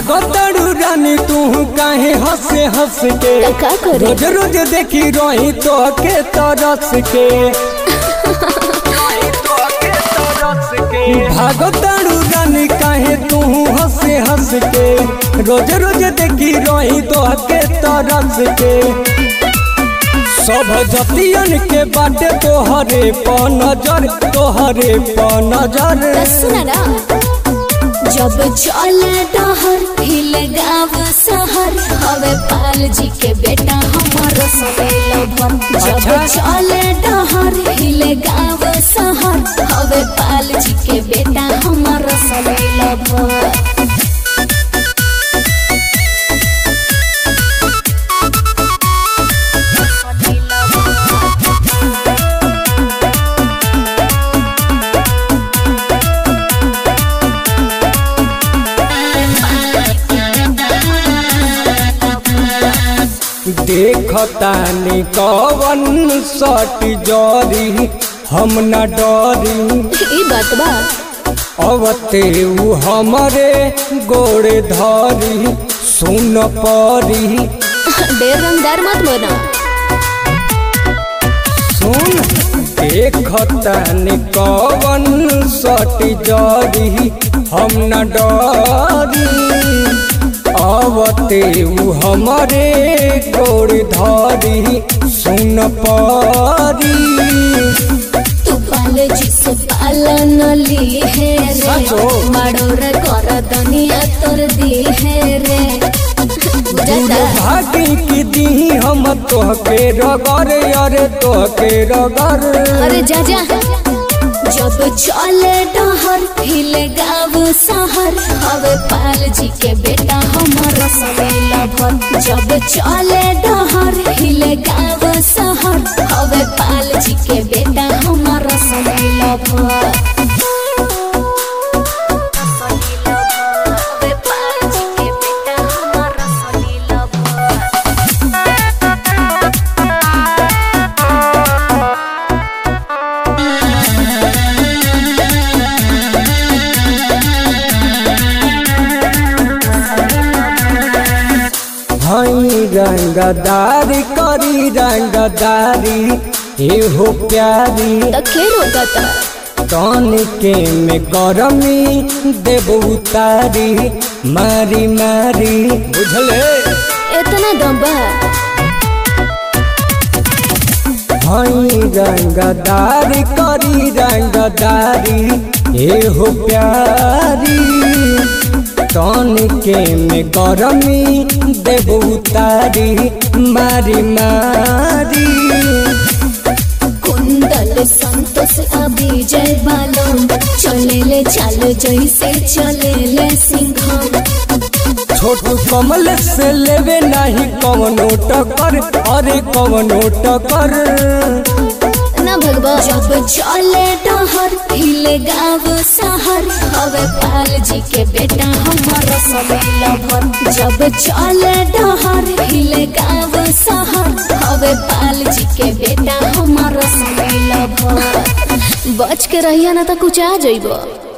भागतड़ू रानी तू काहे हंसे हंस के तो का करे रोज रोज देखी रही तो के तरस के भागतड़ू रानी काहे तू हंसे हंस के रोज रोज देखी रही तो के तरस के सब जतियन के बाटे तोहरे प नजर तोहरे प नजर सुना ना जब चले डहर हिल गाँव शहर हवे पाल जी के बेटा हमार सवेल भर जब अच्छा। चले डहर हिल गाँव शहर हवे पाल जी के बेटा हमार सवेल भर देखतानी कवन सट जरी हम न डरी ई बात बा अवते उ हमरे गोड़े धरी सुन परी ढेर रंगदार मत बना सुन देखतानी कवन सट जरी हम न डरी अवते उ हमरे गोड़ धरी सुन परी तू पाले जिसे पालन ली है रे सचो? माडोर कर दुनिया तोर दी है रे दूर बुझाता भागी की दी हम तोहके रगर अरे तोहके रगर अरे जा जा जब चले डहर हिल गाँव शहर हवे पाल जी के बेटा हमारा सवेला भर जब चले डहर हिल गाँव शहर हवे पाल जी के बेटा हमारा सवेला भर हवे पाल जी के बेटा हमारा सवेला भर हई रंगदारी करी रंगदारी एहो प्यारी तो खेल होता था तन के में गरमी देव उतारी मारी मारी बुझले इतना दम्बा हई रंगदारी करी रंगदारी एहो प्यारी तन के में गरमी देव उतारी मारी मारी कुंदल संतोष अभी जय बालम चले ले चाल जैसे चले ले सिंघम छोटू कमल से लेवे नहीं कवनो टकर अरे कवनो टकर ना भगवा जब चले डहर हिले गाँव शहर हवे पाल जी के बेटा हमारा सवेला भर जब चले डहर हिले गाँव शहर हवे पाल जी के बेटा हमारा सवेला भर बच के रहिया ना तो कुछ आ जाइबो